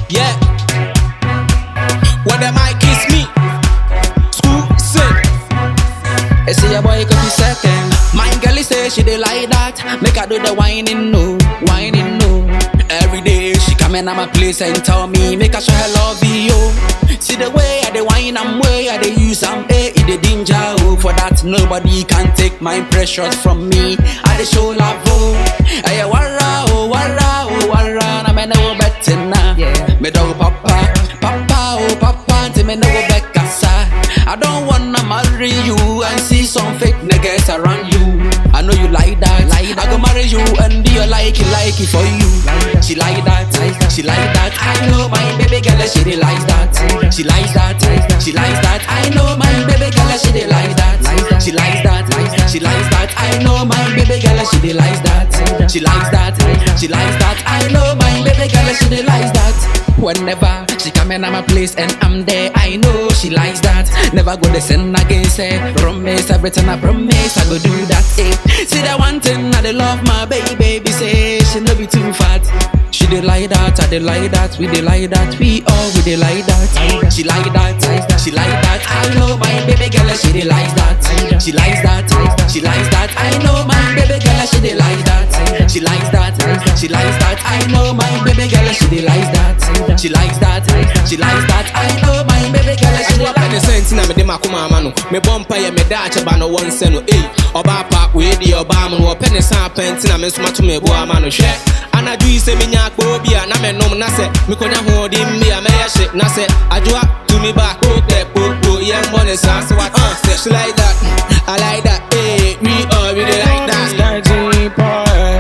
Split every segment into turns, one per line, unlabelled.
Yeah. When them might kiss me. School sin. I see a boy could be second. My girl say she dey like that. Make her do the whining no, whining no. Every day she come in at my place and tell me make her show her love you. See the way I dey whine am way I dey use am eh it dey danger oh. For that nobody can take my precious from me. I dey show love oh. Hey wara oh wara oh wara na me no better na. Me do papa papa oh papa till me no go back outside. I don't wanna marry you and see some fake niggas around you. I know you like that. Like I go marry you and do you like it, like it for you. She like that, she like that. I know my baby girl, she dey like that. She likes that, she likes that. I know my baby girl, she dey like that. She likes that, she likes that. I know my baby girl, she dey like that. She likes that, she likes that. I know my baby girl, she dey like that. Whenever she come in at my place and I'm there, I know she likes that. Never go to sin against her. Promise everything I promise, I go do that. Eh. See that one thing I dey love my baby, baby say she no be too fat. She dey like that, I dey like that, we dey like that, we all we dey like that. She like that, she like that. I know my baby girl, she dey like that. She likes that, she likes that. I know my baby girl, she dey like that. She likes that, she likes that. I know my baby girl, she dey like that. She likes that, she likes that. I know my baby girl, she dey
ɛtoa
like
pɛ ne sɛ nti na mede makoma ama no mebɔ mpa yɛ meda akyɛ ba no wɔ nsɛ no ei ɔbaa pa wei deɛ ɔbaa mu no wɔpɛ ne sa apɛ nti na me nso mato mebo ama no hwɛ anadwo yi sɛ menya akpɔɔ bi a na menom na sɛ mekɔnya hoɔden bi a mɛyɛ hye na sɛ adwoa tumi ba kokɛ popo yɛmbɔ ne saa sɛ wat uh, sɛ she like that I like that hey, we all really like that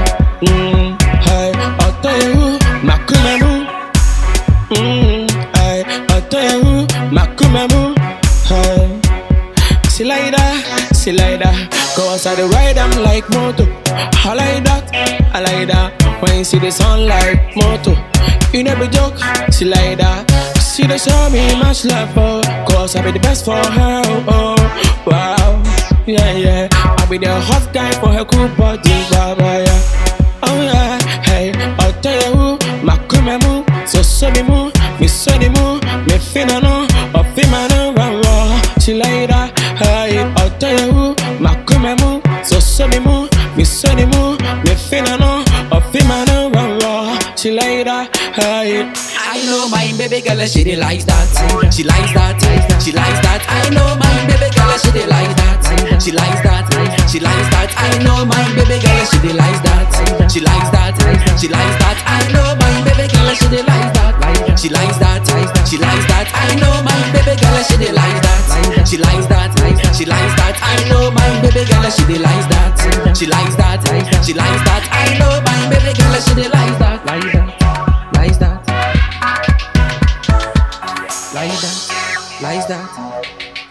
She like that, she like that. Cause I dey ride am like moto. I like that, I like that. When you see the sunlight, moto. You never joke, she like that. She dey show me much love, oh. Cause I be the best for her, oh. Wow, yeah, yeah. I be the hot guy for her cool body, baba, yeah. Oh yeah, hey, I'll tell you who, makumemu, so so me mu, me so ni mu, me fina no, or fima no, wow, wow. She like that, hey, I'll tell you who, makumemu, so so me mu, me so ni mu, me fina no, or fima no, wow, wow. She like that, hey.
I know my baby girl, she dey like that. She likes that, she likes that. I know my baby girl, she dey like that. She likes that, she likes that. I know my baby girl, she dey like that. She likes that, she likes that. I know my baby girl, she dey like that. She likes that, she likes that. I know my baby girl, she dey like that. She likes that, she likes that. I know my baby girl, she dey like that. She likes that, she likes that. I know my baby girl, she dey like that. Like that, like that. Like that, like that.